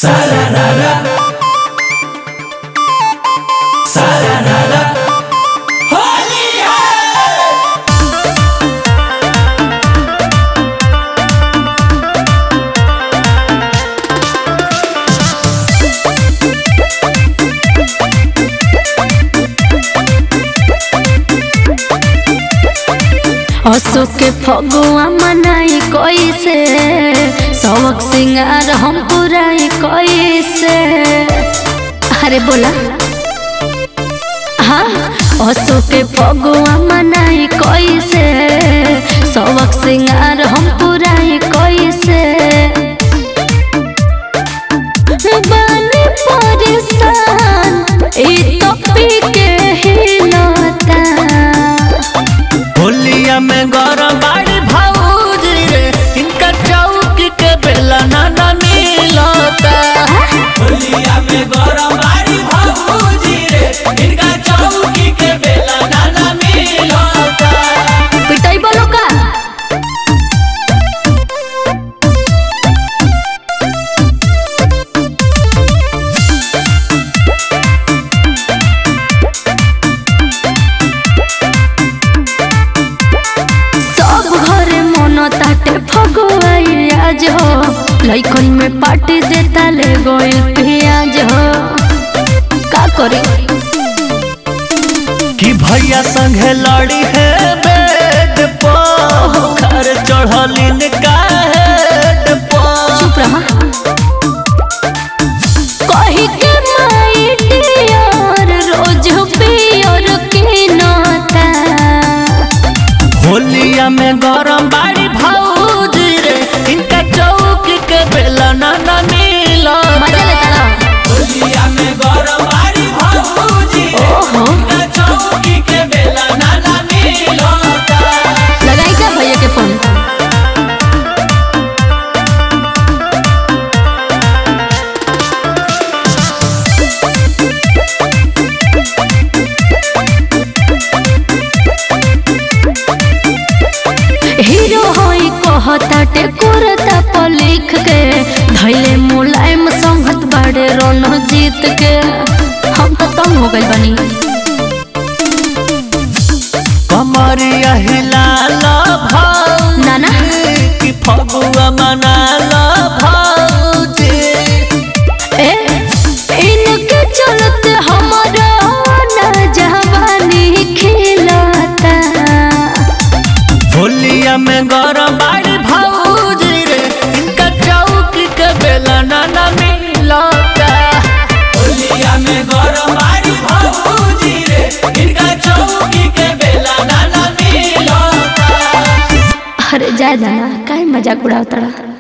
Sararara. Sararara. Holy असो के फगुआ मनाई कैसे सबक सिंगार हम पुराई कैसे अरे बोला हाँ असो के फगुआ मनाई कैसे सबक सिंगार हम पुराई कैसे बानी परेशान ई तो पी के हिलता होलिया में गरम बाड़ी भौजी रे इनका चौकी के बेला ना ना मिलता होलिया में गरम बाड़ी भौजी रे इनका चौकी के बेला नाना मिलता पिटाई बोलो का सब घरे मन ताटे फगुआई आज हो लइकन में पार्टी देता ले गइल पियाज हो का करी कि भैया संगे लड़ी है बेड पर घर चढ़लिन का हेड पर चुप रहा कही के माई डियर रोज पियर की नता होलिया में गरम बाड़ी भौजी रे इनका चौकी के बेला ना ना मजा मिलता लेता ना होलिया में गरम बाड़ी भौजी रे ओहो इनका चौकी के बेला नाना मिलता लगाई का भैया के फोन हीरो होई कहताटे कुरता पर लिख के धैले मुलायम संगत बड़े रोनो जीत के हम तो तंग हो गइल बनी कमरिया हिलाला भौजी नाना कि फगुआ मनाला भौजी ए इनके चलते हमारा ना जवानी खिलता होलिया में गरम बाड़ी भौजी रे इनका चौकी के बेला ना ना मिलता होलिया में गरम बाड़ी भौजी रे इनका चौकी के बेला नाना मिलता अरे जाए दाना काहे मजाक उड़ावतड़ा